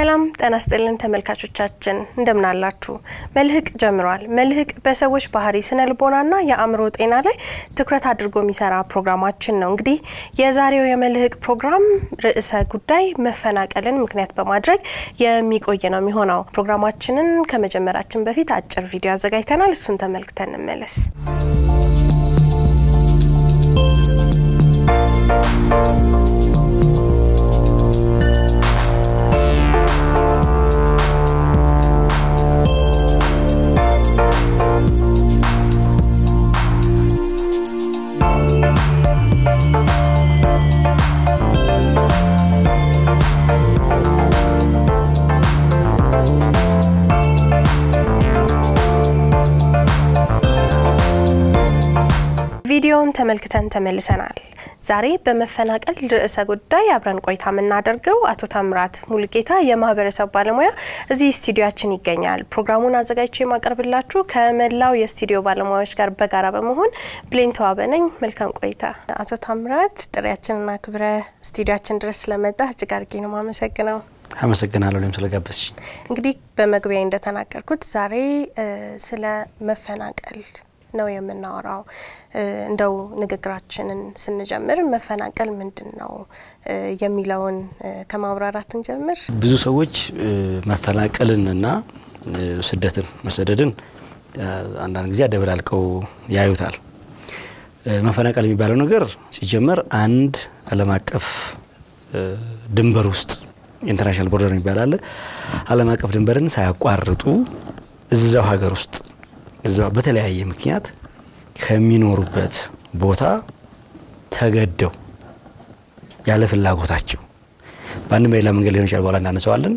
ሰላም ጤና ይስጥልን ተመልካቾቻችን እንደምን አላችሁ? መልህቅ ጀምሯል። መልህቅ በሰዎች ባህሪ፣ ስነ ልቦናና የአእምሮ ጤና ላይ ትኩረት አድርጎ የሚሰራ ፕሮግራማችን ነው። እንግዲህ የዛሬው የመልህቅ ፕሮግራም ርዕሰ ጉዳይ መፈናቀልን ምክንያት በማድረግ የሚቆይ ነው የሚሆነው። ፕሮግራማችንን ከመጀመራችን በፊት አጭር ቪዲዮ አዘጋጅተናል። እሱን ተመልክተን እንመለስ። ቪዲዮውን ተመልክተን ተመልሰናል። ዛሬ በመፈናቀል ርዕሰ ጉዳይ አብረን ቆይታ የምናደርገው አቶ ታምራት ሙልጌታ የማህበረሰብ ባለሙያ እዚህ ስቱዲዮችን ይገኛል። ፕሮግራሙን አዘጋጅቼ የማቀርብላችሁ ከመላው የስቱዲዮ ባለሙያዎች ጋር በጋራ በመሆን ብሌን ተዋበ ነኝ። መልካም ቆይታ። አቶ ታምራት ጥሪያችንና ክብረ ስቱዲዮችን ድረስ ስለመጣ እጅግ አድርጌ ነው ማመሰግነው። አመሰግናለሁ እኔም ስለጋበዝሽ። እንግዲህ በመግቢያ እንደተናገርኩት ዛሬ ስለ መፈናቀል ነው የምናወራው። እንደው ንግግራችንን ስንጀምር መፈናቀል ምንድን ነው የሚለውን ከማብራራት እንጀምር። ብዙ ሰዎች መፈናቀልንና ስደትን መሰደድን አንዳንድ ጊዜ አደበላልቀው ያዩታል። መፈናቀል የሚባለው ነገር ሲጀመር አንድ ዓለም አቀፍ ድንበር ውስጥ ኢንተርናሽናል ቦርደር የሚባል አለ። ዓለም አቀፍ ድንበርን ሳያቋርጡ እዛው ሀገር ውስጥ እዛው በተለያየ ምክንያት ከሚኖሩበት ቦታ ተገደው ያለ ፍላጎታቸው በአንድ በሌላ መንገድ ሊሆን ይችላል፣ በኋላ እናነሳዋለን።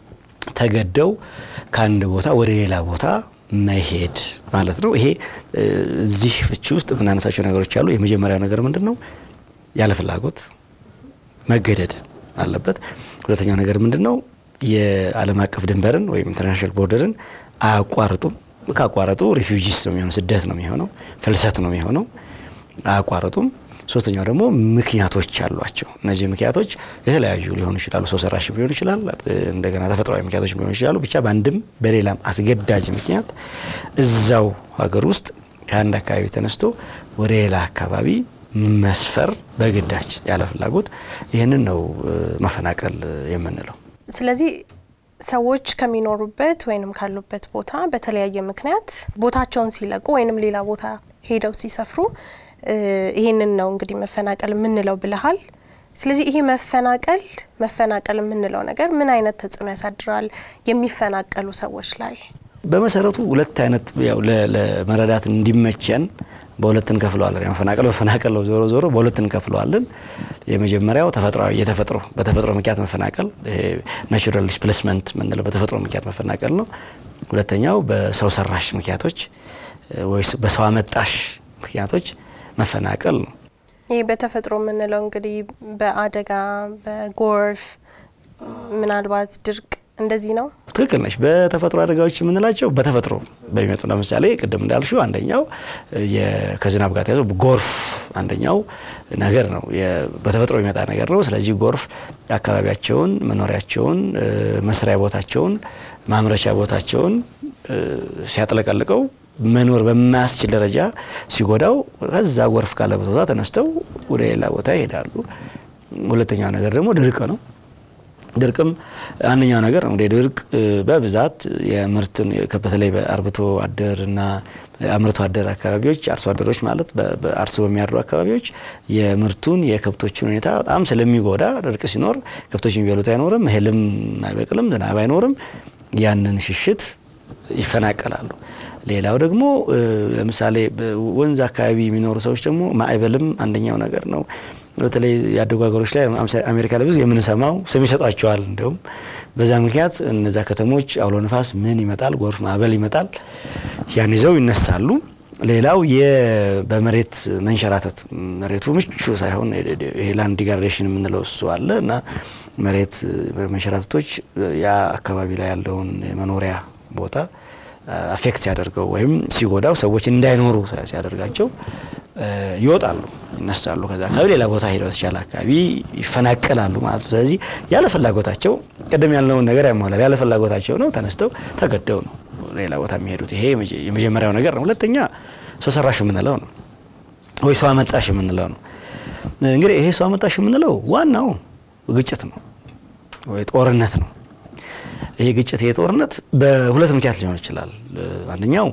ተገደው ከአንድ ቦታ ወደ ሌላ ቦታ መሄድ ማለት ነው። ይሄ እዚህ ፍቺ ውስጥ የምናነሳቸው ነገሮች አሉ። የመጀመሪያው ነገር ምንድን ነው? ያለ ፍላጎት መገደድ አለበት። ሁለተኛው ነገር ምንድን ነው? የዓለም አቀፍ ድንበርን ወይም ኢንተርናሽናል ቦርደርን አያቋርጡም። ካቋረጡ ሪፊውጂስ ነው የሚሆነው፣ ስደት ነው የሚሆነው፣ ፍልሰት ነው የሚሆነው። አያቋረጡም። ሶስተኛው ደግሞ ምክንያቶች አሏቸው። እነዚህ ምክንያቶች የተለያዩ ሊሆኑ ይችላሉ። ሰው ሰራሽ ሊሆኑ ይችላል፣ እንደገና ተፈጥሯዊ ምክንያቶች ሊሆኑ ይችላሉ። ብቻ በአንድም በሌላም አስገዳጅ ምክንያት እዛው ሀገር ውስጥ ከአንድ አካባቢ ተነስቶ ወደ ሌላ አካባቢ መስፈር በግዳጅ ያለ ፍላጎት፣ ይህንን ነው መፈናቀል የምንለው። ስለዚህ ሰዎች ከሚኖሩበት ወይንም ካሉበት ቦታ በተለያየ ምክንያት ቦታቸውን ሲለቁ ወይንም ሌላ ቦታ ሄደው ሲሰፍሩ ይህንን ነው እንግዲህ መፈናቀል የምንለው ብለሃል። ስለዚህ ይሄ መፈናቀል መፈናቀል የምንለው ነገር ምን አይነት ተጽዕኖ ያሳድራል የሚፈናቀሉ ሰዎች ላይ? በመሰረቱ ሁለት አይነት ያው ለመረዳት እንዲመቸን በሁለት እንከፍለዋለን። መፈናቀል መፈናቀል ነው። ዞሮ ዞሮ በሁለት እንከፍለዋለን። የመጀመሪያው ተፈጥሯዊ የተፈጥሮ በተፈጥሮ ምክንያት መፈናቀል ናቹራል ዲስፕሌስመንት የምንለው በተፈጥሮ ምክንያት መፈናቀል ነው። ሁለተኛው በሰው ሰራሽ ምክንያቶች ወይስ በሰው አመጣሽ ምክንያቶች መፈናቀል ነው። ይህ በተፈጥሮ የምንለው እንግዲህ በአደጋ በጎርፍ ምናልባት ድርቅ እንደዚህ ነው። ትክክል ነች። በተፈጥሮ አደጋዎች የምንላቸው በተፈጥሮ በሚመጡ ለምሳሌ ቅድም እንዳልሽው አንደኛው ከዝናብ ጋር ተያይዞ ጎርፍ አንደኛው ነገር ነው። በተፈጥሮ የሚመጣ ነገር ነው። ስለዚህ ጎርፍ አካባቢያቸውን፣ መኖሪያቸውን፣ መስሪያ ቦታቸውን፣ ማምረቻ ቦታቸውን ሲያጥለቀልቀው መኖር በማያስችል ደረጃ ሲጎዳው ከዛ ጎርፍ ካለበት ቦታ ተነስተው ወደ ሌላ ቦታ ይሄዳሉ። ሁለተኛው ነገር ደግሞ ድርቅ ነው። ድርቅም አንደኛው ነገር ነው። ድርቅ በብዛት የምርትን በተለይ በአርብቶ አደርና አምርቶ አደር አካባቢዎች አርሶ አደሮች ማለት አርሶ በሚያድሩ አካባቢዎች የምርቱን የከብቶችን ሁኔታ በጣም ስለሚጎዳ ድርቅ ሲኖር ከብቶች የሚበሉት አይኖርም፣ እህልም አይበቅልም፣ ዝናብ አይኖርም። ያንን ሽሽት ይፈናቀላሉ። ሌላው ደግሞ ለምሳሌ ወንዝ አካባቢ የሚኖሩ ሰዎች ደግሞ ማዕበልም አንደኛው ነገር ነው። በተለይ ያደጉ ሀገሮች ላይ አሜሪካ ላይ ብዙ የምንሰማው ስም ይሰጧቸዋል። እንዲሁም በዛ ምክንያት እነዛ ከተሞች አውሎ ነፋስ ምን ይመጣል፣ ጎርፍ ማዕበል ይመጣል፣ ያን ይዘው ይነሳሉ። ሌላው በመሬት መንሸራተት መሬቱ ምቹ ሳይሆን ይሄ ላንድ ዲግራዴሽን የምንለው እሱ አለ እና መሬት መንሸራተቶች ያ አካባቢ ላይ ያለውን የመኖሪያ ቦታ አፌክት ሲያደርገው ወይም ሲጎዳው ሰዎች እንዳይኖሩ ሲያደርጋቸው ይወጣሉ፣ ይነሳሉ። ከዛ አካባቢ ሌላ ቦታ ሄደው የተሻለ አካባቢ ይፈናቀላሉ ማለት ነው። ስለዚህ ያለ ፍላጎታቸው ቅድም ያልነውን ነገር ያሟላል። ያለ ፍላጎታቸው ነው ተነስተው ተገደው ነው ሌላ ቦታ የሚሄዱት። ይሄ የመጀመሪያው ነገር ነው። ሁለተኛ ሰው ሰራሽ የምንለው ነው ወይ ሰው አመጣሽ የምንለው ነው። እንግዲህ ይሄ ሰው አመጣሽ የምንለው ዋናው ግጭት ነው ወይ ጦርነት ነው። ይሄ ግጭት ይሄ ጦርነት በሁለት ምክንያት ሊሆን ይችላል። አንደኛው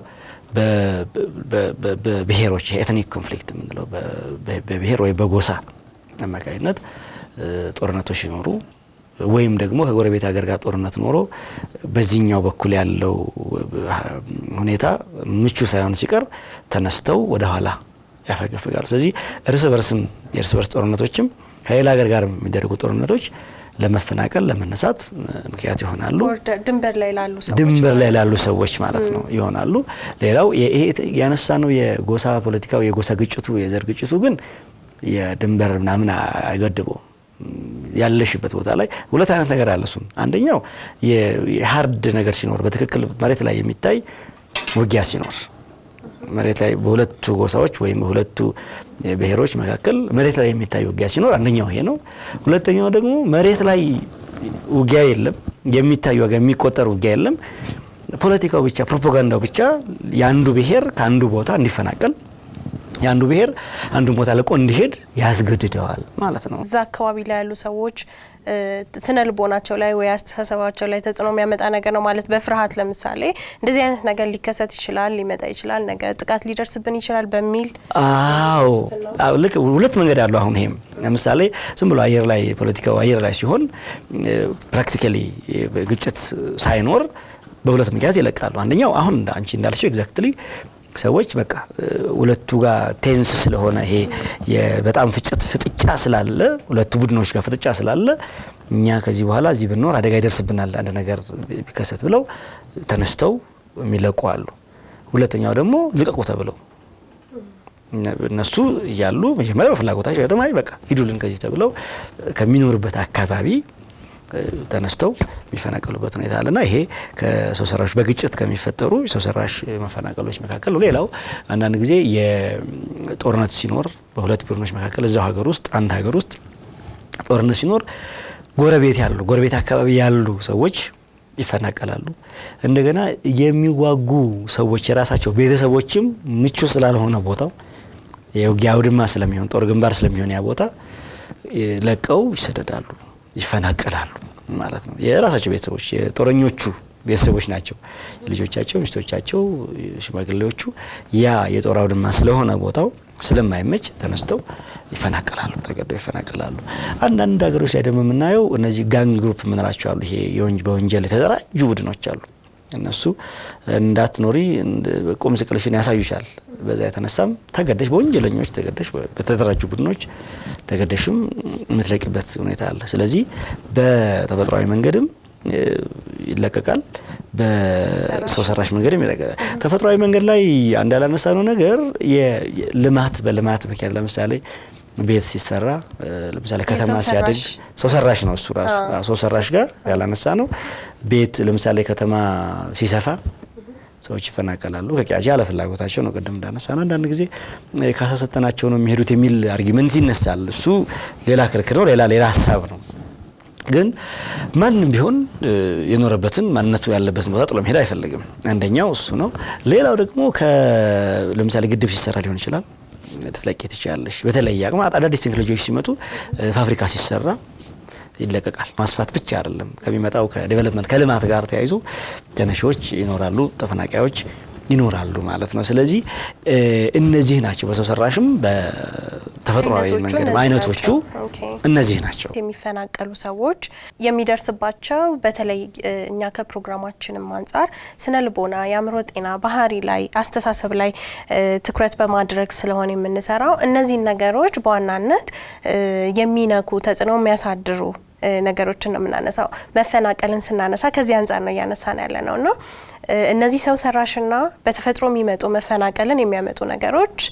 በብሔሮች ኤትኒክ ኮንፍሊክት የምንለው በብሔር ወይ በጎሳ አማካኝነት ጦርነቶች ሲኖሩ ወይም ደግሞ ከጎረቤት ሀገር ጋር ጦርነት ኖሮ በዚህኛው በኩል ያለው ሁኔታ ምቹ ሳይሆን ሲቀር ተነስተው ወደ ኋላ ያፈገፍጋሉ። ስለዚህ እርስ በርስም የእርስ በርስ ጦርነቶችም ከሌላ ሀገር ጋር የሚደረጉ ጦርነቶች ለመፈናቀል ለመነሳት ምክንያት ይሆናሉ። ድንበር ላይ ላሉ ሰዎች ድንበር ላይ ላሉ ሰዎች ማለት ነው ይሆናሉ። ሌላው ይሄ ያነሳ ነው የጎሳ ፖለቲካው የጎሳ ግጭቱ የዘር ግጭቱ ግን የድንበር ምናምን አይገድበውም። ያለሽበት ቦታ ላይ ሁለት አይነት ነገር አለ። እሱም አንደኛው የሀርድ ነገር ሲኖር በትክክል መሬት ላይ የሚታይ ውጊያ ሲኖር መሬት ላይ በሁለቱ ጎሳዎች ወይም በሁለቱ ብሔሮች መካከል መሬት ላይ የሚታይ ውጊያ ሲኖር አንደኛው ይሄ ነው። ሁለተኛው ደግሞ መሬት ላይ ውጊያ የለም፣ የሚታይ ዋጋ የሚቆጠር ውጊያ የለም። ፖለቲካው ብቻ ፕሮፓጋንዳው ብቻ የአንዱ ብሔር ከአንዱ ቦታ እንዲፈናቀል የአንዱ ብሔር አንዱን ቦታ ለቆ እንዲሄድ ያስገድደዋል ማለት ነው። እዛ አካባቢ ላይ ያሉ ሰዎች ስነ ልቦናቸው ላይ ወይ አስተሳሰባቸው ላይ ተጽዕኖ የሚያመጣ ነገር ነው ማለት በፍርሃት ለምሳሌ እንደዚህ አይነት ነገር ሊከሰት ይችላል፣ ሊመጣ ይችላል፣ ነገ ጥቃት ሊደርስብን ይችላል በሚል አዎ፣ ልክ ሁለት መንገድ አለው። አሁን ይሄም ለምሳሌ ዝም ብሎ አየር ላይ ፖለቲካው አየር ላይ ሲሆን ፕራክቲካሊ ግጭት ሳይኖር በሁለት ምክንያት ይለቃሉ። አንደኛው አሁን አንቺ እንዳልሽው ኤግዛክትሊ ሰዎች በቃ ሁለቱ ጋር ቴንስ ስለሆነ ይሄ በጣም ፍጭት ፍጥጫ ስላለ ሁለቱ ቡድኖች ጋር ፍጥጫ ስላለ እኛ ከዚህ በኋላ እዚህ ብንኖር አደጋ ይደርስብናል አንድ ነገር ቢከሰት ብለው ተነስተው የሚለቁ አሉ። ሁለተኛው ደግሞ ልቀቁ ተብለው እነሱ እያሉ መጀመሪያ በፍላጎታቸው ደግሞ አይ በቃ ሂዱልን ከዚህ ተብለው ከሚኖርበት አካባቢ ተነስተው የሚፈናቀሉበት ሁኔታ አለና ይሄ ከሰው ሰራሽ በግጭት ከሚፈጠሩ የሰው ሰራሽ መፈናቀሎች መካከል ነው። ሌላው አንዳንድ ጊዜ የጦርነት ሲኖር በሁለት ቡድኖች መካከል እዛው ሀገር ውስጥ አንድ ሀገር ውስጥ ጦርነት ሲኖር ጎረቤት ያሉ ጎረቤት አካባቢ ያሉ ሰዎች ይፈናቀላሉ። እንደገና የሚዋጉ ሰዎች የራሳቸው ቤተሰቦችም ምቹ ስላልሆነ ቦታው የውጊያ አውድማ ስለሚሆን ጦር ግንባር ስለሚሆን ያ ቦታ ለቀው ይሰደዳሉ ይፈናቀላሉ ማለት ነው። የራሳቸው ቤተሰቦች የጦረኞቹ ቤተሰቦች ናቸው። ልጆቻቸው፣ ሚስቶቻቸው፣ ሽማግሌዎቹ ያ የጦር አውድማ ስለሆነ ቦታው ስለማይመች ተነስተው ይፈናቀላሉ፣ ተገደው ይፈናቀላሉ። አንዳንድ ሀገሮች ላይ ደግሞ የምናየው እነዚህ ጋንግ ግሩፕ የምንላቸው አሉ። ይሄ በወንጀል የተደራጁ ቡድኖች አሉ። እነሱ እንዳትኖሪ ቁም ስቅልሽን ያሳዩሻል። በዛ የተነሳም ተገደሽ በወንጀለኞች ተገደሽ በተደራጁ ቡድኖች ተገደሽም የምትለቂበት ሁኔታ አለ። ስለዚህ በተፈጥሯዊ መንገድም ይለቀቃል፣ በሰው ሰራሽ መንገድም ይለቀቃል። ተፈጥሯዊ መንገድ ላይ አንድ ያላነሳ ነው ነገር ልማት በልማት ምክንያት ለምሳሌ ቤት ሲሰራ ለምሳሌ ከተማ ሲያድግ ሰው ሰራሽ ነው እሱ ራሱ ሰው ሰራሽ ጋር ያላነሳ ነው። ቤት ለምሳሌ ከተማ ሲሰፋ ሰዎች ይፈናቀላሉ ከቂያቸው ያለ ፍላጎታቸው ነው። ቅድም እንዳነሳ ነው። አንዳንድ ጊዜ ካሳ ሰጠናቸው ነው የሚሄዱት የሚል አርጊመንት ይነሳል። እሱ ሌላ ክርክር ነው፣ ሌላ ሌላ ሀሳብ ነው። ግን ማንም ቢሆን የኖረበትን ማንነቱ ያለበትን ቦታ ጥሎ መሄድ አይፈልግም። አንደኛው እሱ ነው። ሌላው ደግሞ ለምሳሌ ግድብ ሲሰራ ሊሆን ይችላል ልትለቂ ትችላለሽ። በተለየ አቅም አዳዲስ ቴክኖሎጂዎች ሲመጡ ፋብሪካ ሲሰራ ይለቀቃል። ማስፋት ብቻ አይደለም፣ ከሚመጣው ከዴቨሎፕመንት ከልማት ጋር ተያይዞ ተነሺዎች ይኖራሉ፣ ተፈናቃዮች ይኖራሉ ማለት ነው። ስለዚህ እነዚህ ናቸው በሰው ሰራሽም በተፈጥሯዊ መንገድ አይነቶቹ እነዚህ ናቸው። የሚፈናቀሉ ሰዎች የሚደርስባቸው በተለይ እኛ ከፕሮግራማችንም አንጻር ስነ ልቦና፣ የአእምሮ ጤና፣ ባህሪ ላይ አስተሳሰብ ላይ ትኩረት በማድረግ ስለሆነ የምንሰራው እነዚህን ነገሮች በዋናነት የሚነኩ ተጽዕኖ የሚያሳድሩ ነገሮችን ነው የምናነሳው። መፈናቀልን ስናነሳ ከዚህ አንጻር ነው እያነሳን ያለ ነው እና እነዚህ ሰው ሰራሽና በተፈጥሮ የሚመጡ መፈናቀልን የሚያመጡ ነገሮች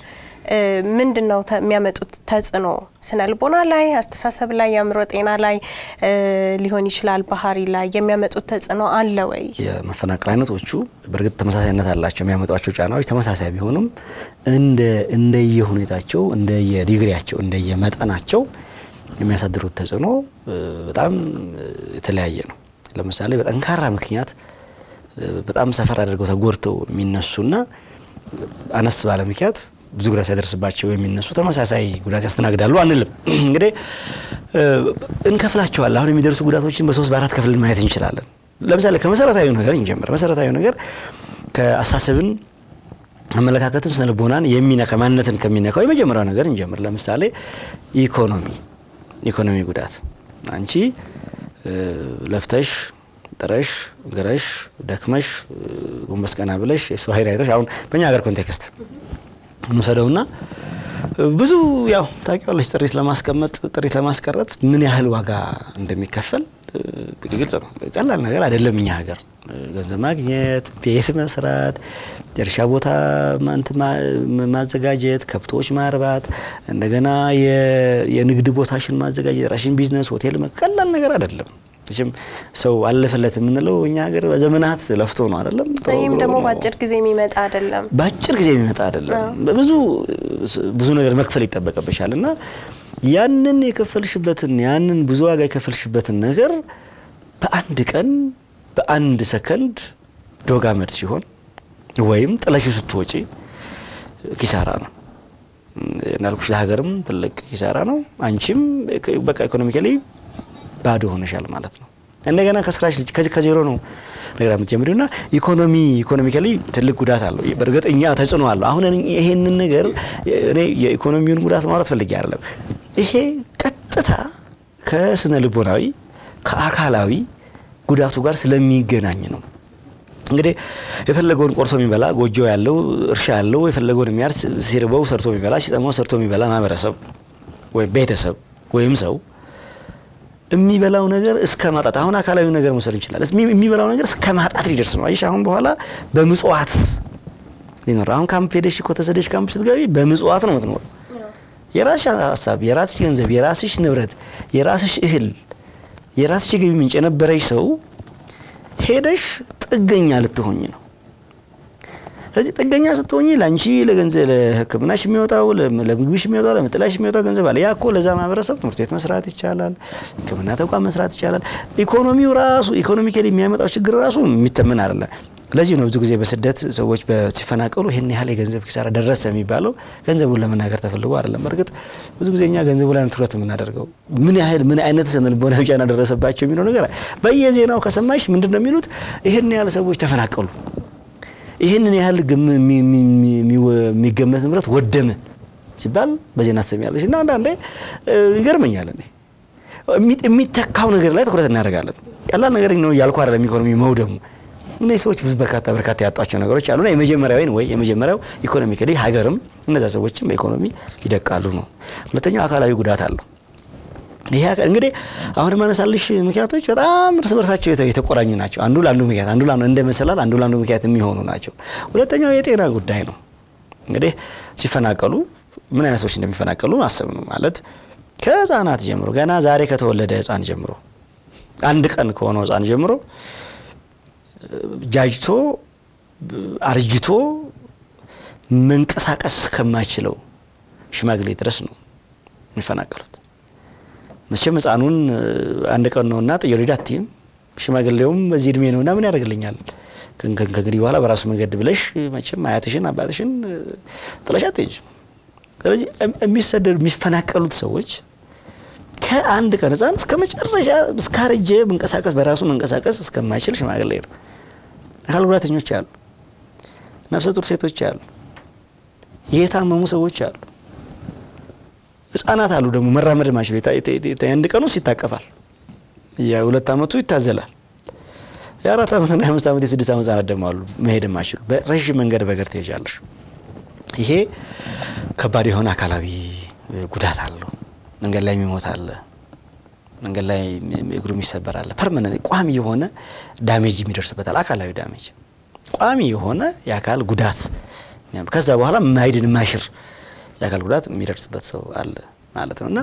ምንድን ነው የሚያመጡት ተጽዕኖ? ስነ ልቦና ላይ፣ አስተሳሰብ ላይ፣ የአእምሮ ጤና ላይ ሊሆን ይችላል፣ ባህሪ ላይ የሚያመጡት ተጽዕኖ አለ ወይ? የመፈናቀል አይነቶቹ በእርግጥ ተመሳሳይነት አላቸው። የሚያመጧቸው ጫናዎች ተመሳሳይ ቢሆኑም እንደ እንደየሁኔታቸው፣ እንደየዲግሪያቸው፣ እንደየመጠናቸው የሚያሳድሩት ተጽዕኖ በጣም የተለያየ ነው። ለምሳሌ በጠንካራ ምክንያት በጣም ሰፈር አድርገው ተጎድተው የሚነሱና አነስ ባለ ምክንያት ብዙ ጉዳት ሲያደርስባቸው የሚነሱ ተመሳሳይ ጉዳት ያስተናግዳሉ አንልም። እንግዲህ እንከፍላቸዋለን። አሁን የሚደርሱ ጉዳቶችን በሶስት በአራት ከፍልን ማየት እንችላለን። ለምሳሌ ከመሰረታዊ ነገር እንጀምር። መሰረታዊ ነገር ከአስተሳሰብን አመለካከትን፣ ስነ ልቦናን የሚነካ ማንነትን ከሚነካው የመጀመሪያው ነገር እንጀምር። ለምሳሌ ኢኮኖሚ ኢኮኖሚ ጉዳት አንቺ ለፍተሽ ጥረሽ ግረሽ ደክመሽ ጎንበስ ቀና ብለሽ የሰው ኃይል አይተሽ አሁን በእኛ ሀገር ኮንቴክስት እንውሰደውና ብዙ ያው ታውቂዋለሽ፣ ጥሪት ለማስቀመጥ ጥሪት ለማስቀረት ምን ያህል ዋጋ እንደሚከፈል ግልጽ ነው። ቀላል ነገር አይደለም። እኛ ሀገር ገንዘብ ማግኘት፣ ቤት መስራት፣ የእርሻ ቦታ ማዘጋጀት፣ ከብቶች ማርባት፣ እንደገና የንግድ ቦታሽን ማዘጋጀት፣ ራሽን ቢዝነስ፣ ሆቴል ቀላል ነገር አይደለም። መቼም ሰው አለፈለት የምንለው እኛ ሀገር በዘመናት ለፍቶ ነው አይደለም። ይህም ደግሞ በአጭር ጊዜ የሚመጣ አይደለም። በአጭር ጊዜ የሚመጣ አይደለም። ብዙ ብዙ ነገር መክፈል ይጠበቅብሻል እና ያንን የከፈልሽበትን ያንን ብዙ ዋጋ የከፈልሽበትን ነገር በአንድ ቀን በአንድ ሰከንድ ዶግ አመድ ሲሆን ወይም ጥለሽው ስትወጪ ኪሳራ ነው። እንዳልኩሽ ለሀገርም ትልቅ ኪሳራ ነው። አንቺም በቃ ኢኮኖሚካሊ ባዶ ሆነሻል ማለት ነው። እንደገና ከስራሽ ከዚህ ከዜሮ ነው ነገር የምትጀምሪው እና ኢኮኖሚ ኢኮኖሚካሊ ትልቅ ጉዳት አለው። በእርግጥ እኛ ተጽዕኖ አለው። አሁን ይሄንን ነገር እኔ የኢኮኖሚውን ጉዳት ማውራት ፈልጌ አይደለም። ይሄ ቀጥታ ከስነ ልቦናዊ ከአካላዊ ጉዳቱ ጋር ስለሚገናኝ ነው። እንግዲህ የፈለገውን ቆርሶ የሚበላ ጎጆ ያለው እርሻ ያለው የፈለገውን የሚያርስ ሲርበው ሰርቶ የሚበላ ሲጠማው ሰርቶ የሚበላ ማህበረሰብ ወይም ቤተሰብ ወይም ሰው የሚበላው ነገር እስከ ማጣት አሁን አካላዊ ነገር መውሰድ እንችላለን። የሚበላው ነገር እስከ ማጣት ሊደርስ ነው። አይሽ አሁን በኋላ በምጽዋት ሊኖር አሁን ካምፕ ሄደሽ እኮ ተሰደሽ ካምፕ ስትገቢ በምጽዋት ነው የምትኖር። የራስሽ ሀሳብ፣ የራስሽ ገንዘብ፣ የራስሽ ንብረት፣ የራስሽ እህል፣ የራስሽ ገቢ ምንጭ የነበረሽ ሰው ሄደሽ ጥገኛ ልትሆኝ ነው። ስለዚህ ጥገኛ ስትሆኝ ለአንቺ ለገንዘብ ለሕክምናሽ የሚወጣው ለምግብሽ የሚወጣው ለመጠለያሽ የሚወጣው ገንዘብ አለ። ያ እኮ ለዛ ማህበረሰብ ትምህርት ቤት መስራት ይቻላል፣ ሕክምና ተቋም መስራት ይቻላል። ኢኮኖሚው ራሱ ኢኮኖሚካሊ የሚያመጣው ችግር ራሱ የሚተምን አይደለም። ለዚህ ነው ብዙ ጊዜ በስደት ሰዎች ሲፈናቀሉ ይህን ያህል የገንዘብ ኪሳራ ደረሰ የሚባለው ገንዘቡን ለመናገር ተፈልጎ አይደለም። በእርግጥ ብዙ ጊዜ እኛ ገንዘቡ ላይ ትኩረት የምናደርገው ምን ያህል ምን አይነት ስነ ልቦናዊ ጫና ደረሰባቸው የሚለው ነገር በየዜናው ከሰማሽ ምንድን ነው የሚሉት? ይህን ያህል ሰዎች ተፈናቀሉ ይህንን ያህል የሚገመት ንብረት ወደመ ሲባል በዜና ትሰሚያለሽ። እና አንዳንዴ ይገርመኛል። እኔ የሚተካው ነገር ላይ ትኩረት እናደርጋለን። ቀላል ነገር ነው እያልኩ አይደለም። ኢኮኖሚ መውደሙ እነዚህ ሰዎች ብዙ በርካታ በርካታ ያጧቸው ነገሮች አሉና የመጀመሪያው ወይ የመጀመሪያው ኢኮኖሚካሊ ሀገርም እነዛ ሰዎችም በኢኮኖሚ ይደቃሉ ነው። ሁለተኛው አካላዊ ጉዳት አለው። ይሄ እንግዲህ አሁን የማነሳልሽ ምክንያቶች በጣም እርስ በርሳቸው የተቆራኙ ናቸው። አንዱ ለአንዱ ምክንያት አንዱ ለአንዱ እንደ መሰላል አንዱ ለአንዱ ምክንያት የሚሆኑ ናቸው። ሁለተኛው የጤና ጉዳይ ነው። እንግዲህ ሲፈናቀሉ ምን አይነት ሰዎች እንደሚፈናቀሉ ማሰብ ነው ማለት ከህፃናት ጀምሮ ገና ዛሬ ከተወለደ ህፃን ጀምሮ አንድ ቀን ከሆነው ህፃን ጀምሮ ጃጅቶ አርጅቶ መንቀሳቀስ እስከማይችለው ሽማግሌ ድረስ ነው የሚፈናቀሉት። መቼም ህፃኑን አንድ ቀን ነውና ጥዬ ልሂድ አትይም። ሽማግሌውም በዚህ እድሜ ነውና ምን ያደርግልኛል ከእንግዲህ በኋላ በራሱ መንገድ ብለሽ መቼም አያትሽን አባትሽን ጥለሽ አትሄጂም። ስለዚህ የሚሰደዱ የሚፈናቀሉት ሰዎች ከአንድ ቀን ህፃን እስከ መጨረሻ እስካረጀ መንቀሳቀስ በራሱ መንቀሳቀስ እስከማይችል ሽማግሌ ነው። አካል ጉዳተኞች አሉ፣ ነፍሰ ጡር ሴቶች አሉ፣ የታመሙ ሰዎች አሉ፣ ህጻናት አሉ። ደግሞ መራመድ ማይችሉ የአንድ ቀን ውስጥ ይታቀፋል፣ የሁለት አመቱ ይታዘላል። የአራት አመትና የአምስት አመት የስድስት አመት ህጻናት ደግሞ አሉ መሄድ ማይችሉ። በረዥም መንገድ በእግር ትሄጃለሽ። ይሄ ከባድ የሆነ አካላዊ ጉዳት አለው። መንገድ ላይ የሚሞት አለ። መንገድ ላይ እግሩ የሚሰበር አለ። ፐርማነንት ቋሚ የሆነ ዳሜጅ የሚደርስበታል። አካላዊ ዳሜጅ ቋሚ የሆነ የአካል ጉዳት ከዛ በኋላ ማይድን ማሽር የአካል ጉዳት የሚደርስበት ሰው አለ ማለት ነው እና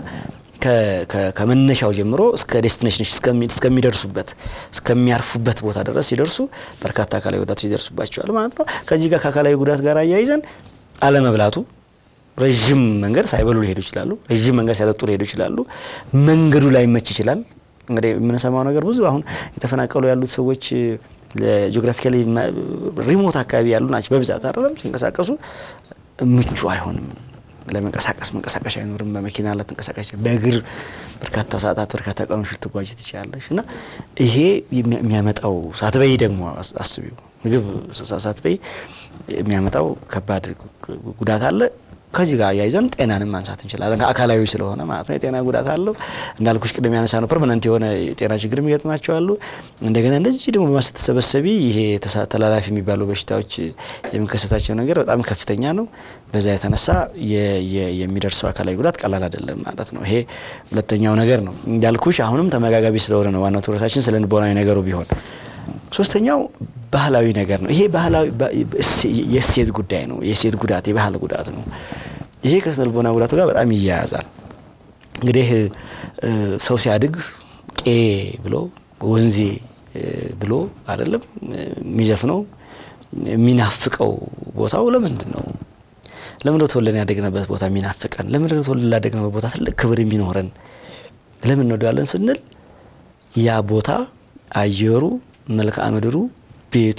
ከመነሻው ጀምሮ እስከ ዴስቲኔሽን እስከሚደርሱበት እስከሚያርፉበት ቦታ ድረስ ሲደርሱ በርካታ አካላዊ ጉዳቶች ይደርሱባቸዋል ማለት ነው። ከዚህ ጋር ከአካላዊ ጉዳት ጋር አያይዘን አለመብላቱ ረዥም መንገድ ሳይበሉ ሊሄዱ ይችላሉ። ረዥም መንገድ ሳይጠጡ ሊሄዱ ይችላሉ። መንገዱ ላይ መች ይችላል። እንግዲህ የምንሰማው ነገር ብዙ አሁን የተፈናቀሉ ያሉት ሰዎች ጂኦግራፊካሊ ሪሞት አካባቢ ያሉ ናቸው በብዛት አይደለም። ሲንቀሳቀሱ ምቹ አይሆንም ለመንቀሳቀስ መንቀሳቀሻ አይኖርም። በመኪና ላትንቀሳቀሽ በእግር በርካታ ሰዓታት በርካታ ቀኖች ልትጓዥ ትችላለች እና ይሄ የሚያመጣው ሳትበይ ደግሞ አስቢው ምግብ ሳትበይ የሚያመጣው ከባድ ጉዳት አለ። ከዚህ ጋር አያይዘን ጤናንም ማንሳት እንችላለን። አካላዊ ስለሆነ ማለት ነው። የጤና ጉዳት አለው እንዳልኩሽ ቅድም ያነሳ ነው። ፐርማነንት የሆነ የጤና ችግር የሚገጥማቸው አሉ። እንደገና እንደዚህ ደግሞ በማስተሰበሰቢ ይሄ ተላላፊ የሚባሉ በሽታዎች የሚከሰታቸው ነገር በጣም ከፍተኛ ነው። በዛ የተነሳ የሚደርሰው አካላዊ ጉዳት ቀላል አይደለም ማለት ነው። ይሄ ሁለተኛው ነገር ነው። እንዳልኩሽ አሁንም ተመጋጋቢ ስለሆነ ነው ዋናው ትኩረታችን ስለ ልቦናዊ ነገሩ ቢሆን ሶስተኛው ባህላዊ ነገር ነው። ይሄ ባህላዊ የእሴት ጉዳይ ነው። የእሴት ጉዳት የባህል ጉዳት ነው። ይሄ ከስነ ልቦና ጉዳቱ ጋር በጣም ይያያዛል። እንግዲህ ሰው ሲያድግ ቄ ብሎ ወንዜ ብሎ አይደለም የሚዘፍነው የሚናፍቀው ቦታው ለምንድን ነው? ለምንድነው ተወልደን ያደግንበት ቦታ የሚናፍቀን? ለምንድነው ተወልደን ያደግንበት ቦታ ትልቅ ክብር የሚኖረን? ለምን እንወደዋለን ስንል ያ ቦታ አየሩ መልክዓ ምድሩ ቤቱ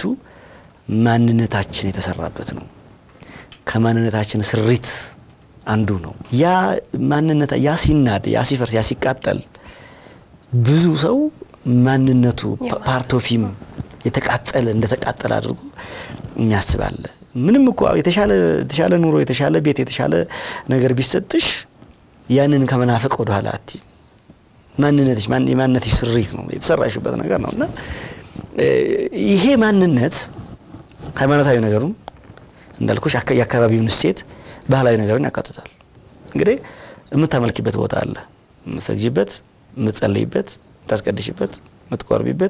ማንነታችን የተሰራበት ነው። ከማንነታችን ስሪት አንዱ ነው። ያ ማንነት ያ ሲናድ፣ ያ ሲፈርስ፣ ያ ሲቃጠል ብዙ ሰው ማንነቱ ፓርቶፊም የተቃጠለ እንደተቃጠለ አድርጎ የሚያስባለ ምንም እኮ የተሻለ የተሻለ ኑሮ የተሻለ ቤት የተሻለ ነገር ቢሰጥሽ ያንን ከመናፈቅ ወደኋላ አቲ ማንነትሽ የማንነትሽ ስሪት ነው የተሰራሽበት ነገር ነው እና ይሄ ማንነት ሃይማኖታዊ ነገሩን እንዳልኩሽ የአካባቢውን እሴት ባህላዊ ነገርን ያካትታል። እንግዲህ የምታመልኪበት ቦታ አለ፣ የምትሰግጂበት፣ የምትጸልይበት፣ የምታስቀድሽበት፣ የምትቆርቢበት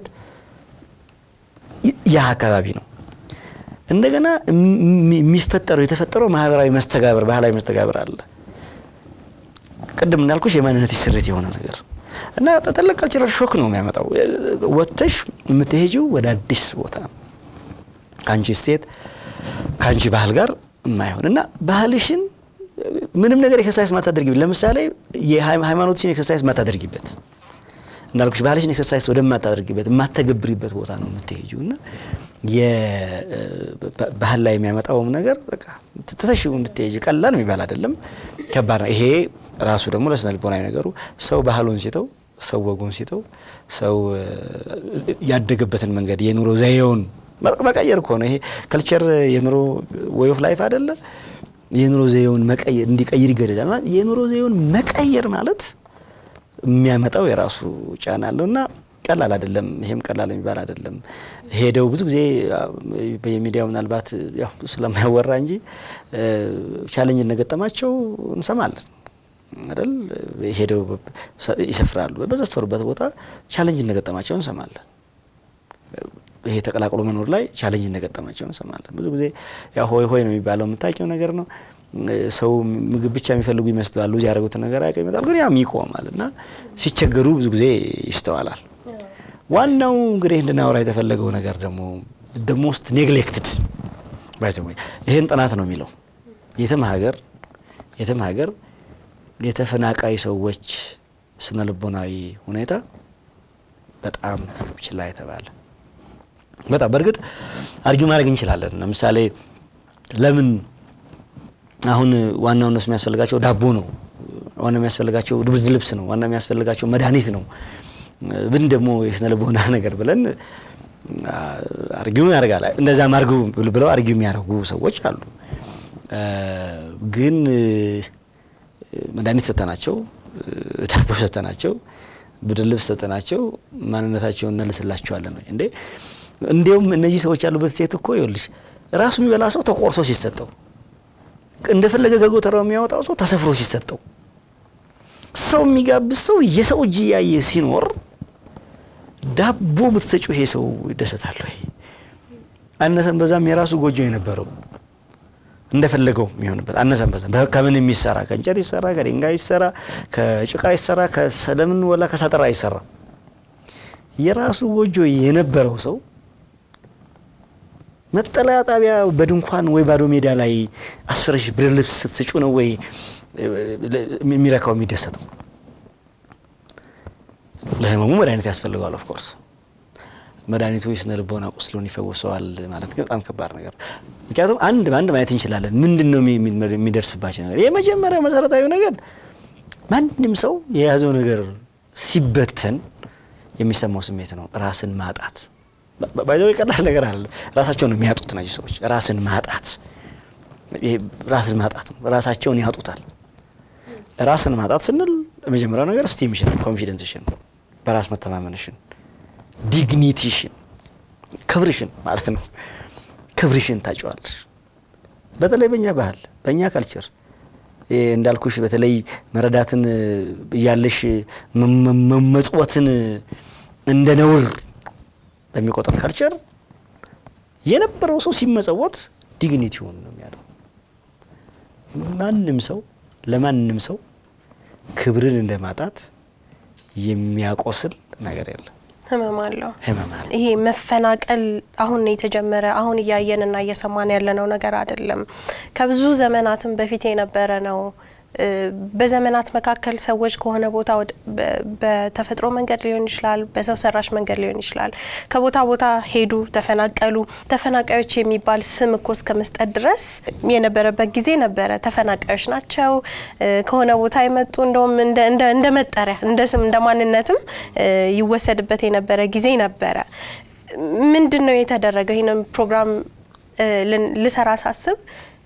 ያ አካባቢ ነው። እንደገና የሚፈጠረው የተፈጠረው ማህበራዊ መስተጋብር ባህላዊ መስተጋብር አለ። ቅድም እንዳልኩሽ የማንነት ስሪት የሆነ ነገር እና ትልቅ ካልቸራል ሾክ ነው የሚያመጣው። ወጥተሽ የምትሄጂው ወደ አዲስ ቦታ ነው ከአንቺ ሴት ከአንቺ ባህል ጋር የማይሆን እና ባህልሽን ምንም ነገር ኤክሰርሳይዝ ማታደርጊበት ለምሳሌ የሃይማኖትሽን ኤክሰርሳይዝ ማታደርጊበት እንዳልኩሽ ባህልሽን ኤክሰርሳይዝ ወደማታደርጊበት የማተገብሪበት ቦታ ነው የምትሄጂው እና ባህል ላይ የሚያመጣውም ነገር በቃ ትተሽው እንድትሄጂ ቀላል የሚባል አይደለም፣ ከባድ ነው። ይሄ ራሱ ደግሞ ለስነ ልቦናዊ ነገሩ ሰው ባህሉን ሲተው፣ ሰው ወጉን ሲተው፣ ሰው ያደገበትን መንገድ የኑሮ ዘዬውን መቀየር እኮ ነው። ይሄ ከልቸር የኑሮ ወይ ኦፍ ላይፍ አይደለ? የኑሮ ዘዬውን መቀየር እንዲቀይር ይገደዳል። ማለት የኑሮ ዘዬውን መቀየር ማለት የሚያመጣው የራሱ ጫና አለውና ቀላል አይደለም። ይሄም ቀላል የሚባል አይደለም። ሄደው ብዙ ጊዜ በሚዲያው ምናልባት ያው ስለማያወራ እንጂ ቻሌንጅ እንደገጠማቸው እንሰማለን አይደል? ሄደው ይሰፍራሉ። በዘፈሩበት ቦታ ቻሌንጅ እንደገጠማቸው እንሰማለን። ይሄ ተቀላቅሎ መኖር ላይ ቻሌንጅ እንደገጠማቸው እንሰማለን። ብዙ ጊዜ ያው ሆይ ሆይ ነው የሚባለው የምታውቂው ነገር ነው። ሰው ምግብ ብቻ የሚፈልጉ ይመስላሉ። እዚህ ያደረጉትን ነገር አያውቅም ይመጣል፣ ግን ያም ይቆማል እና ሲቸገሩ ብዙ ጊዜ ይስተዋላል። ዋናው እንግዲህ እንድናወራ የተፈለገው ነገር ደግሞ ደ ሞስት ኔግሌክትድ ይህን ጥናት ነው የሚለው የትም ሀገር የትም ሀገር የተፈናቃይ ሰዎች ስነ ልቦናዊ ሁኔታ በጣም ችላ የተባለ በጣም በእርግጥ አርጊው ማድረግ እንችላለን። ለምሳሌ ለምን አሁን ዋናው እነሱ የሚያስፈልጋቸው ዳቦ ነው፣ ዋና የሚያስፈልጋቸው ብርድ ልብስ ነው፣ ዋና የሚያስፈልጋቸው መድኃኒት ነው ብን ደግሞ የስነ ልቦና ነገር ብለን አርጊው ያደርጋል። እንደዛም አርጊው ብለው አርጊው የሚያደርጉ ሰዎች አሉ። ግን መድኃኒት ሰጠናቸው፣ ዳቦ ሰጠናቸው፣ ብርድ ልብስ ሰጠናቸው፣ ማንነታቸውን እንመልስላቸዋለን ወይ እንዴ? እንዲሁም እነዚህ ሰዎች ያሉበት ሴት እኮ ይኸውልሽ ራሱ የሚበላ ሰው ተቆርሶ ሲሰጠው፣ እንደፈለገ ከጎተራው የሚያወጣው ሰው ተሰፍሮ ሲሰጠው፣ ሰው የሚጋብዝ ሰው የሰው እጅ እያየ ሲኖር ዳቦ ብትሰጪው ይሄ ሰው ይደሰታል ወይ? አነሰን በዛም የራሱ ጎጆ የነበረው እንደፈለገው የሚሆንበት አነሰን በዛ ከምን የሚሰራ ከእንጨት ይሰራ፣ ከድንጋይ ይሰራ፣ ከጭቃ ይሰራ፣ ከሰለምን ወላ ከሳጠራ ይሰራ የራሱ ጎጆ የነበረው ሰው መጠለያ ጣቢያ በድንኳን ወይ ባዶ ሜዳ ላይ አስፈረሽ ብርድ ልብስ ስትስጩ ነው ወይ የሚረካው የሚደሰተው? ለህመሙ መድኃኒት ያስፈልገዋል። ኦፍኮርስ መድኃኒቱ የስነ ልቦና ቁስሉን ይፈውሰዋል ማለት ግን በጣም ከባድ ነገር። ምክንያቱም አንድ በአንድ ማየት እንችላለን። ምንድን ነው የሚደርስባቸው ነገር? የመጀመሪያው መሰረታዊ ነገር ማንም ሰው የያዘው ነገር ሲበተን የሚሰማው ስሜት ነው ራስን ማጣት። ባይዘው ቀላል ነገር አለ። ራሳቸውን ነው የሚያጡት እነዚህ ሰዎች። ራስን ማጣት ራስን ማጣት ነው። ራሳቸውን ያጡታል። ራስን ማጣት ስንል የመጀመሪያው ነገር ስቲምሽን፣ ኮንፊደንስሽን፣ በራስ መተማመንሽን፣ ዲግኒቲሽን፣ ክብርሽን ማለት ነው። ክብርሽን ታጨዋለሽ። በተለይ በእኛ ባህል በእኛ ካልቸር እንዳልኩሽ በተለይ መረዳትን እያለሽ መመጽወትን እንደ ነውር በሚቆጠር ካልቸር የነበረው ሰው ሲመጸወት ዲግኒቲውን ነው የሚያጣው። ማንም ሰው ለማንም ሰው ክብርን እንደማጣት የሚያቆስል ነገር የለም። ህመም አለው። ህመም አለ። ይሄ መፈናቀል አሁን ነው የተጀመረ። አሁን እያየንና እየሰማን ያለነው ነገር አይደለም። ከብዙ ዘመናትም በፊት የነበረ ነው። በዘመናት መካከል ሰዎች ከሆነ ቦታ በተፈጥሮ መንገድ ሊሆን ይችላል፣ በሰው ሰራሽ መንገድ ሊሆን ይችላል። ከቦታ ቦታ ሄዱ፣ ተፈናቀሉ። ተፈናቃዮች የሚባል ስም እኮ እስከ መስጠት ድረስ የነበረበት ጊዜ ነበረ። ተፈናቃዮች ናቸው ከሆነ ቦታ የመጡ እንደውም እንደ መጠሪያ እንደ ስም እንደ ማንነትም ይወሰድበት የነበረ ጊዜ ነበረ። ምንድን ነው የተደረገው? ይህንን ፕሮግራም ልሰራ ሳስብ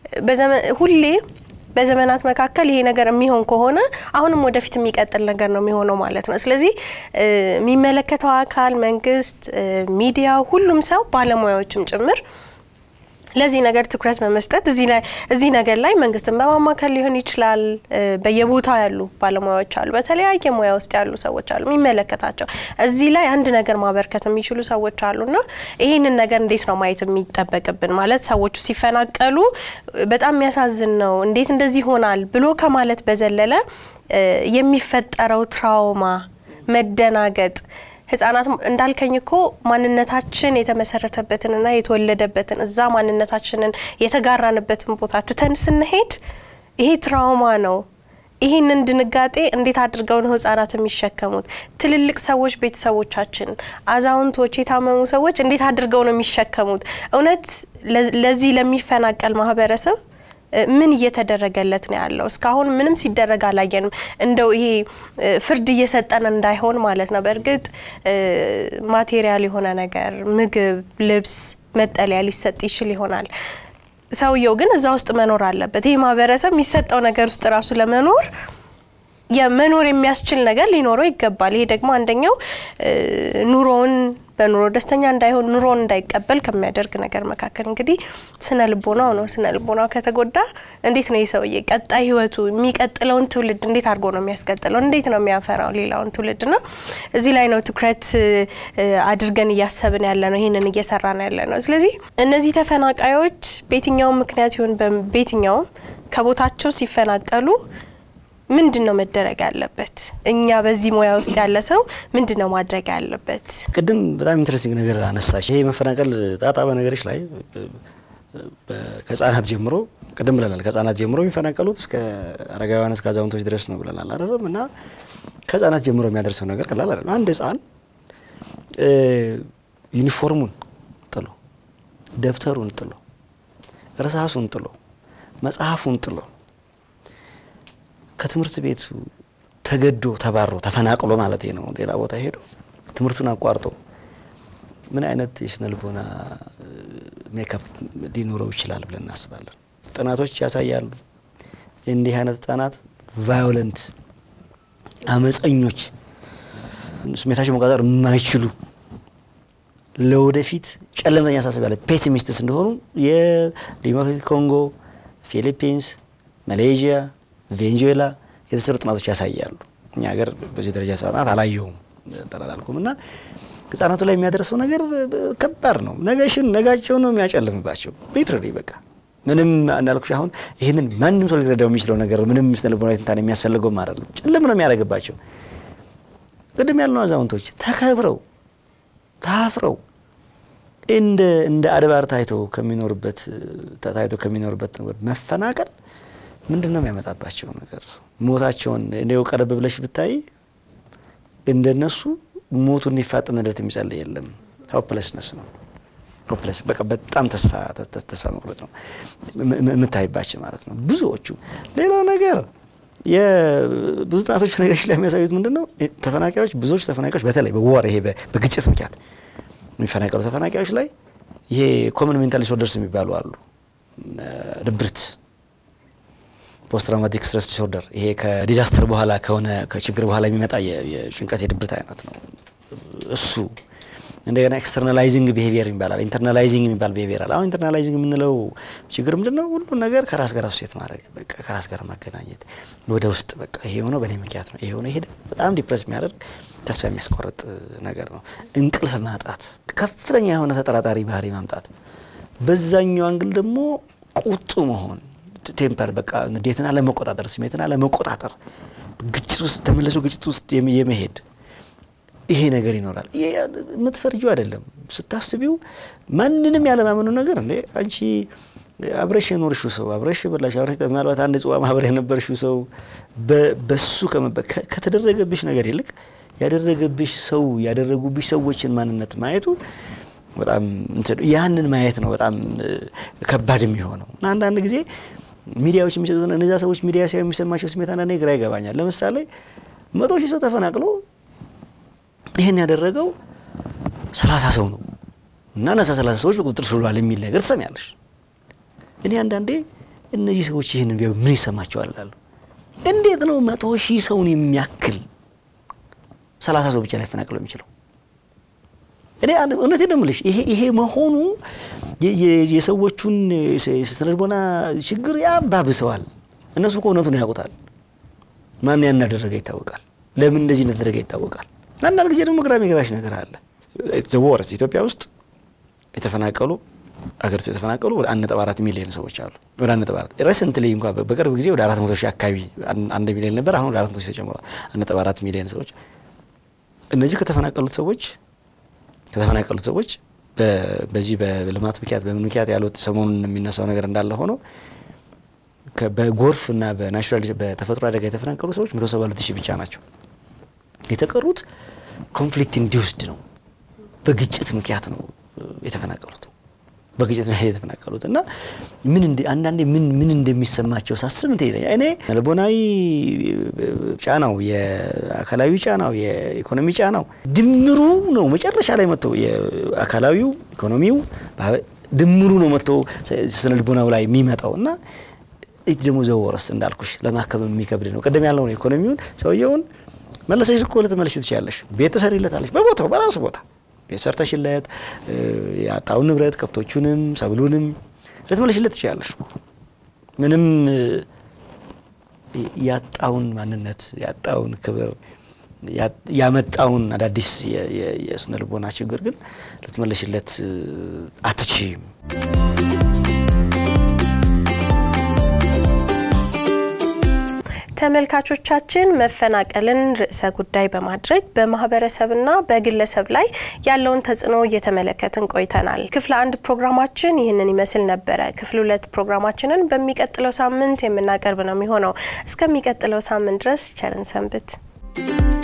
ሁሌ በዘመናት መካከል ይሄ ነገር የሚሆን ከሆነ አሁንም ወደፊት የሚቀጥል ነገር ነው የሚሆነው ማለት ነው። ስለዚህ የሚመለከተው አካል መንግስት፣ ሚዲያው፣ ሁሉም ሰው ባለሙያዎችም ጭምር ለዚህ ነገር ትኩረት በመስጠት እዚህ ነገር ላይ መንግስትን በማማከል ሊሆን ይችላል። በየቦታው ያሉ ባለሙያዎች አሉ፣ በተለያየ ሙያ ውስጥ ያሉ ሰዎች አሉ የሚመለከታቸው። እዚህ ላይ አንድ ነገር ማበርከት የሚችሉ ሰዎች አሉና ይህንን ነገር እንዴት ነው ማየት የሚጠበቅብን? ማለት ሰዎቹ ሲፈናቀሉ በጣም የሚያሳዝን ነው፣ እንዴት እንደዚህ ይሆናል ብሎ ከማለት በዘለለ የሚፈጠረው ትራውማ፣ መደናገጥ ህጻናት እንዳልከኝ እኮ ማንነታችን የተመሰረተበትንና የተወለደበትን እዛ ማንነታችንን የተጋራንበትን ቦታ ትተን ስንሄድ ይሄ ትራውማ ነው። ይህንን ድንጋጤ እንዴት አድርገው ነው ህጻናት የሚሸከሙት? ትልልቅ ሰዎች፣ ቤተሰቦቻችን፣ አዛውንቶች፣ የታመሙ ሰዎች እንዴት አድርገው ነው የሚሸከሙት? እውነት ለዚህ ለሚፈናቀል ማህበረሰብ ምን እየተደረገለት ነው ያለው? እስካሁን ምንም ሲደረግ አላየንም። እንደው ይሄ ፍርድ እየሰጠን እንዳይሆን ማለት ነው። በእርግጥ ማቴሪያል የሆነ ነገር ምግብ፣ ልብስ፣ መጠለያ ሊሰጥ ይችል ይሆናል። ሰውየው ግን እዛ ውስጥ መኖር አለበት። ይህ ማህበረሰብ የሚሰጠው ነገር ውስጥ ራሱ ለመኖር የመኖር የሚያስችል ነገር ሊኖረው ይገባል። ይሄ ደግሞ አንደኛው ኑሮውን በኑሮ ደስተኛ እንዳይሆን ኑሮን እንዳይቀበል ከሚያደርግ ነገር መካከል እንግዲህ ስነ ልቦናው ነው። ስነ ልቦናው ከተጎዳ እንዴት ነው የሰውዬ ቀጣይ ህይወቱ የሚቀጥለውን ትውልድ እንዴት አድርጎ ነው የሚያስቀጥለው? እንዴት ነው የሚያፈራው ሌላውን ትውልድ? ና እዚህ ላይ ነው ትኩረት አድርገን እያሰብን ያለ ነው፣ ይህንን እየሰራ ነው ያለ ነው። ስለዚህ እነዚህ ተፈናቃዮች በየትኛውም ምክንያት ይሁን በየትኛውም ከቦታቸው ሲፈናቀሉ ምንድን ነው መደረግ ያለበት? እኛ በዚህ ሙያ ውስጥ ያለ ሰው ምንድን ነው ማድረግ ያለበት? ቅድም በጣም ኢንትረስቲንግ ነገር አነሳሽ። ይሄ መፈናቀል ጣጣ በነገሮች ላይ ከህጻናት ጀምሮ ቅድም ብለናል። ከህጻናት ጀምሮ የሚፈናቀሉት እስከ አረጋውያን እስከ አዛውንቶች ድረስ ነው ብለናል አይደለም? እና ከህጻናት ጀምሮ የሚያደርሰው ነገር ቀላል አይደለም። አንድ ህጻን ዩኒፎርሙን ጥሎ ደብተሩን ጥሎ እርሳሱን ጥሎ መጽሐፉን ጥሎ ከትምህርት ቤቱ ተገዶ ተባሮ ተፈናቅሎ ማለት ነው ሌላ ቦታ ሄዶ ትምህርቱን አቋርጦ ምን አይነት የስነ ልቦና ሜካፕ ሊኖረው ይችላል ብለን እናስባለን። ጥናቶች ያሳያሉ እንዲህ አይነት ህጻናት ቫዮለንት፣ አመፀኞች፣ ስሜታቸው መቆጣጠር የማይችሉ ለወደፊት ጨለምተኛ አሳሰብ ያለ ፔሲሚስትስ እንደሆኑ የዲሞክራቲክ ኮንጎ፣ ፊሊፒንስ፣ ማሌዥያ ቬንዙዌላ የተሰሩ ጥናቶች ያሳያሉ። እኛ ሀገር በዚህ ደረጃ ጥናት አላየሁም ጠላላልኩም እና ህጻናቱ ላይ የሚያደርሰው ነገር ከባድ ነው። ነገሽን ነጋቸው ነው የሚያጨልምባቸው። ሊትራሊ በቃ ምንም እንዳልኩሽ አሁን ይህንን ማንም ሰው ሊረዳው የሚችለው ነገር ምንም ስነ ልቦናዊ ትንታኔ የሚያስፈልገውም አይደለም። ጭልም ነው የሚያደርግባቸው። ቅድም ያልነው አዛውንቶች ተከብረው ታፍረው እንደ እንደ አድባር ታይተው ከሚኖርበት ታይተው ከሚኖርበት ነገር መፈናቀል ምንድን ነው የሚያመጣባቸው ነገር? ሞታቸውን እንዲው ቀረብ ብለሽ ብታይ እንደነሱ ሞቱ እንዲፋጠንለት የሚጸልይ የለም። ሆፕለስነስ ነው ሆፕለስ በቃ በጣም ተስፋ ተስፋ መቁረጥ ነው የምታይባቸው ማለት ነው ብዙዎቹ። ሌላው ነገር የብዙ ጥናቶች ነገሮች ላይ የሚያሳዩት ምንድን ነው ተፈናቃዮች ብዙዎቹ ተፈናቃዮች በተለይ በወር ይሄ በግጭት ምክንያት የሚፈናቀሉ ተፈናቃዮች ላይ ይሄ ኮመን ሜንታል ዲስኦርደርስ የሚባሉ አሉ። ድብርት፣ ፖስት ትራውማቲክ ስትረስ ዲስኦርደር ይሄ ከዲዛስተር በኋላ ከሆነ ከችግር በኋላ የሚመጣ የጭንቀት የድብርት አይነት ነው እሱ እንደገና ኤክስተርናላይዚንግ ቢሄቪየር ይባላል። ኢንተርናላይዚንግ የሚባል ቢሄቪየር አለ። አሁን ኢንተርናላይዚንግ የምንለው ችግር ምንድን ነው? ሁሉን ነገር ከራስ ጋር አሶሴት ማድረግ፣ በቃ ከራስ ጋር ማገናኘት ወደ ውስጥ በቃ ይሄ የሆነው በእኔ ምክንያት ነው፣ ይሄ ሆነው ይሄ በጣም ዲፕረስ የሚያደርግ ተስፋ የሚያስቆርጥ ነገር ነው። እንቅልፍ ማጣት፣ ከፍተኛ የሆነ ተጠራጣሪ ባህሪ ማምጣት፣ በዛኛው አንግል ደግሞ ቁጡ መሆን፣ ቴምፐር በቃ ንዴትን አለመቆጣጠር፣ ስሜትን አለመቆጣጠር፣ ግጭት ውስጥ ተመልሶ ግጭት ውስጥ የመሄድ ይሄ ነገር ይኖራል። የምትፈርጂው አይደለም ስታስቢው፣ ማንንም ያለማመኑ ነገር እንዴ አንቺ አብረሽ የኖርሽው ሰው አብረሽ የበላሽ አብረሽ ምናልባት አንድ ጽዋ ማህበር የነበርሽው ሰው በሱ ከተደረገብሽ ነገር ይልቅ ያደረገብሽ ሰው ያደረጉብሽ ሰዎችን ማንነት ማየቱ በጣም ያንን ማየት ነው በጣም ከባድ የሚሆነው እና አንዳንድ ጊዜ ሚዲያዎች የሚሰጡት እነዚያ ሰዎች ሚዲያ ሲያዩ የሚሰማቸው ስሜት አንዳንዴ ግራ ይገባኛል። ለምሳሌ መቶ ሺህ ሰው ተፈናቅሎ ይህን ያደረገው ሰላሳ ሰው ነው እና እነዛ ሰላሳ ሰዎች በቁጥጥር ስር ውለዋል የሚል ነገር ትሰሚያለሽ። እኔ አንዳንዴ እነዚህ ሰዎች ይህን ቢያዩ ምን ይሰማቸዋል እላለሁ። እንዴት ነው መቶ ሺህ ሰውን የሚያክል ሰላሳ ሰው ብቻ ሊያፈናቅለው የሚችለው? እኔ እውነቴን ነው የምልሽ ይሄ መሆኑ የሰዎቹን ስነልቦና ችግር ያባብሰዋል። እነሱ እኮ እውነቱን ያውቁታል። ማን ያን እንዳደረገ ይታወቃል። ለምን እንደዚህ እንደተደረገ ይታወቃል። አንዳንድ ጊዜ ደግሞ ግራ የሚገባሽ ነገር አለ። ዘወረስ ኢትዮጵያ ውስጥ የተፈናቀሉ አገሪቱ የተፈናቀሉ ወደ አንድ ነጥብ አራት ሚሊዮን ሰዎች አሉ። ወደ አንድ ነጥብ አራት ሬሰንትሊ እንኳ በቅርብ ጊዜ ወደ አራት መቶ ሺህ አካባቢ አንድ ሚሊዮን ነበር። አሁን ወደ አራት መቶ ሺህ ተጨምሯል። አንድ ነጥብ አራት ሚሊዮን ሰዎች እነዚህ ከተፈናቀሉት ሰዎች ከተፈናቀሉት ሰዎች በዚህ በልማት ምክንያት በምን ምክንያት ያሉት ሰሞኑን የሚነሳው ነገር እንዳለ ሆኖ በጎርፍ እና በናቹራል በተፈጥሮ አደጋ የተፈናቀሉ ሰዎች መቶ ሰባ ሁለት ሺህ ብቻ ናቸው። የተቀሩት ኮንፍሊክት ኢንዲውስድ ነው፣ በግጭት ምክንያት ነው የተፈናቀሉት በግጭት ምክንያት የተፈናቀሉት እና ምን አንዳንዴ ምን ምን እንደሚሰማቸው ሳስብ እንትን ይለኛል። እኔ ልቦናዊ ጫናው፣ የአካላዊ ጫናው፣ የኢኮኖሚ ጫናው ድምሩ ነው መጨረሻ ላይ መጥቶ የአካላዊው ኢኮኖሚው ድምሩ ነው መጥቶ ስነ ልቦናው ላይ የሚመጣው እና ደግሞ ዘወረስ እንዳልኩሽ ለማከም የሚከብድ ነው። ቅድም ያለው ነው ኢኮኖሚውን ሰውየውን መለሰሽ እኮ ልትመልሽ ትችላለሽ። ቤት ትሰሪለታለሽ፣ በቦታው በራሱ ቦታ ቤት ሰርተሽለት ያጣውን ንብረት ከብቶቹንም ሰብሉንም ልትመልሽለት ትችላለሽ እኮ ምንም ያጣውን ማንነት ያጣውን ክብር ያመጣውን አዳዲስ የስነ ልቦና ችግር ግን ልትመልሽለት አትችይም። ተመልካቾቻችን መፈናቀልን ርዕሰ ጉዳይ በማድረግ በማህበረሰብና በግለሰብ ላይ ያለውን ተጽዕኖ እየተመለከትን ቆይተናል። ክፍል አንድ ፕሮግራማችን ይህንን ይመስል ነበረ። ክፍል ሁለት ፕሮግራማችንን በሚቀጥለው ሳምንት የምናቀርብ ነው የሚሆነው። እስከሚቀጥለው ሳምንት ድረስ ቸርን ሰንብት።